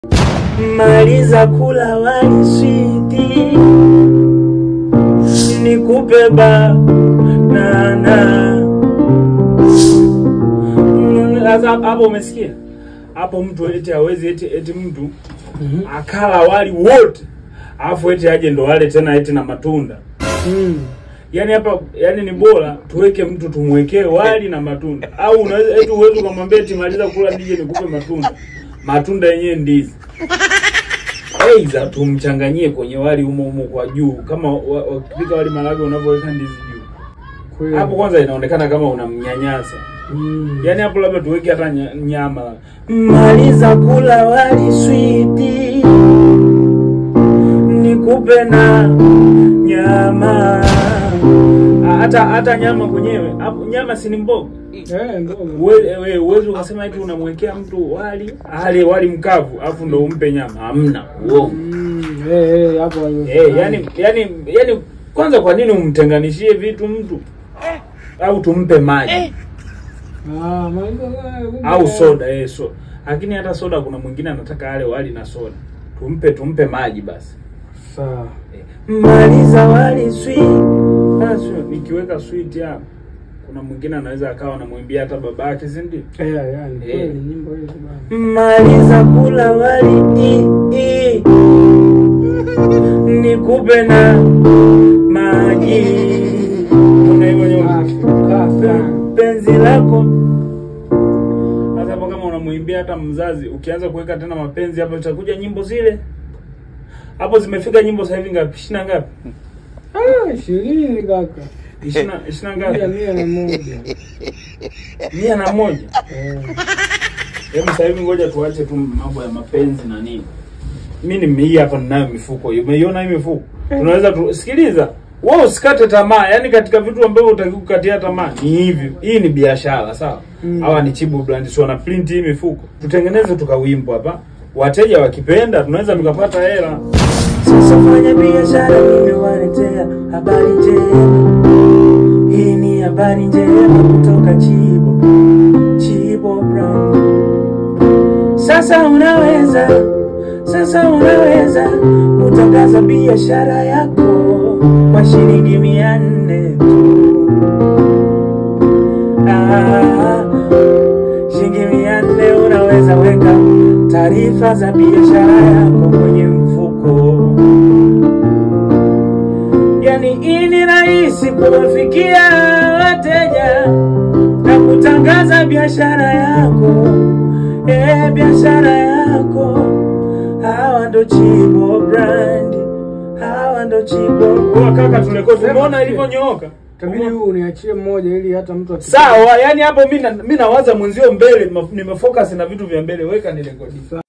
Maliza kula wali switi, nikupe banana. Mm, Sasa hapo umesikia? Hapo mtu eti hawezi eti eti mtu akala wali wote alafu eti aje ndo wale tena eti na matunda. Mm. Yaani hapa yaani ni bora tuweke mtu tumwekee wali na matunda. Au unaweza eti uwezo ukamwambia eti maliza kula nije nikupe matunda. Matunda yenyewe ndizi. Aidha tumchanganyie kwenye wali humo humo kwa juu kama wa- wakipika wali marage unavyoweka ndizi juu. Kweli. Hapo kwanza inaonekana kama unamnyanyasa. Mm. Yaani hapo labda tuweke hata nya- nyama. Maliza kula wali switi. Nikupe na nyama. Ah, Hata hata nyama kwenyewe. Hapo nyama si ni mboga. Eh, mboga. Uwe- we- Uwezi ukasema eti unamwekea mtu wali ale wali mkavu afu ndo umpe nyama. Hamna. Uongo. Mm. Eh, eh, hapo Eh, yani yani yani kwanza kwa nini umtenganishie vitu mtu? Au tumpe maji Ah, maliza kumbe. au soda eh, so. Lakini hata soda kuna mwingine anataka ale wali na soda. Tumpe tumpe maji basi. Sawa. Maliza wali sweet. Basi nikiweka sweet hapo. Kuna mwingine anaweza akawa anamwimbia hata babake, si ndio? Eh, yani Eh. kweli nyimbo hizo bana. Maliza kula wali i, i. Nikupe na maji. Kuna hivyo nyuma. Kafa. penzi lako. Hata hapo kama unamwimbia hata mzazi, ukianza kuweka tena mapenzi hapo, itakuja nyimbo zile hapo. Zimefika nyimbo sasa hivi ngapi? Ishirini na ngapi? Ah, ishirini kaka. Ishirini na- ishirini na Mia ngapi? mia na moja. mia na moja. Eh. Hebu sasa hivi ngoja tuache tu mambo ya mapenzi na nini. Mimi nimei hapa ninayo mifuko. Umeiona hii mifuko? Tunaweza tu sikiliza. Wewe usikate tamaa. Yaani katika vitu ambavyo utaki kukatia tamaa ni hivi. Hii ni biashara, sawa? Mm. Hawa ni Chibu Brand so wana print hii mifuko. Tutengeneze tukawimbo hapa. Wateja wakipenda tunaweza tukapata hela. Sasa fanya biashara mimi waletea habari njema. Hii ni habari njema kutoka Chibo. Chibo Brand. Sasa unaweza, sasa unaweza kutangaza biashara yako kwa shilingi mia nne tu. Ah, shilingi mia nne unaweza weka taarifa za biashara yako kwenye mfuko. Yani hii ni rahisi kuwafikia wateja na kutangaza biashara yako eh, biashara yako. Hawa ndo Chibo Brand, hawa ndo Chibo. Kwa kaka, tulekodi, umeona ilivyonyooka? Tabidi huu uniachie mmoja ili hata mtu akipita- Sawa, yani hapo mimi na- mimi nawaza mwenzio mbele, ma- nimefocus na vitu vya mbele, weka nirekodi. Sawa.